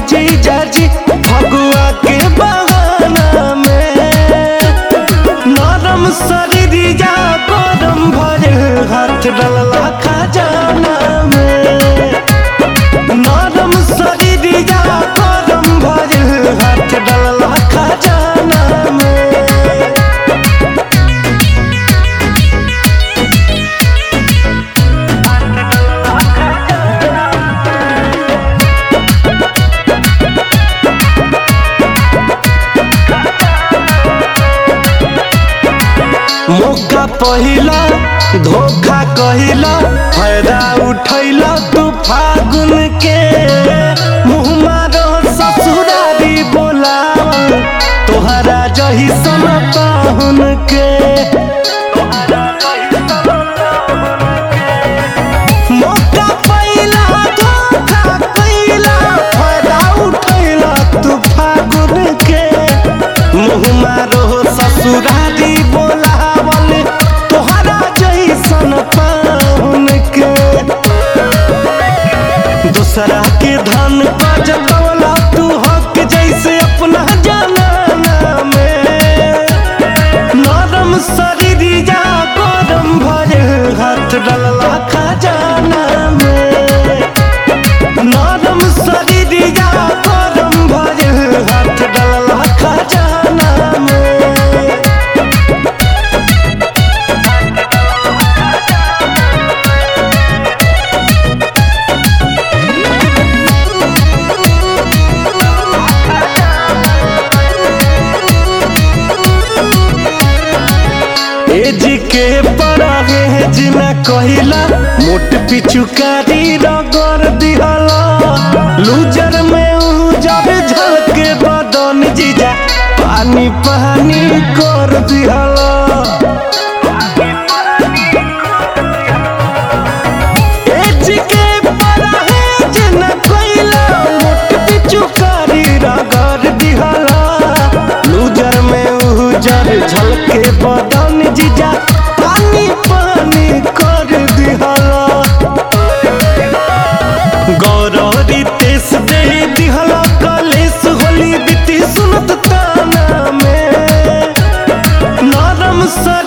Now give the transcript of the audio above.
जीजा जी फगुआ के बहाना में नरम शरीरिया गरम भरे हाथ डलला खजाना में नरम शरीरिया गरम भरे हाथ डलला खजाना में मौका पहिला धोखा कहिला फायदा उठैला तू फागुन के मुँह मारो ससुरारी बोलावल तोहरा जही सन पाहुन के मौका पहिला धोखा कहिला फायदा उठैला तू फागुन के मुँह मारो ससुरारी बोलावल तोहरा जैसन पाहुन के दूसरा के धन पर जतवला तू हक जैसे अपना जाना में नरम शरीरिया गरम भरे हाथ डलला खजाना में नरम शरीरिया गरम भरे हाथ डलला खजाना में एज के परागे जिना कहिला मोट पिचुकारी रगड़ दिहला लूजर में उजर झलके बदन जीजा पानी पानी कर दिहला एज के परागे जिना कहिला मोट पिचुकारी रगड़ दिहला लूजर में उजर झलके बदन जीजा पानी पानी कर दिहला गौरवरी तेस दे दिहला कलेस होली बीती सुनत ताना में नरम सर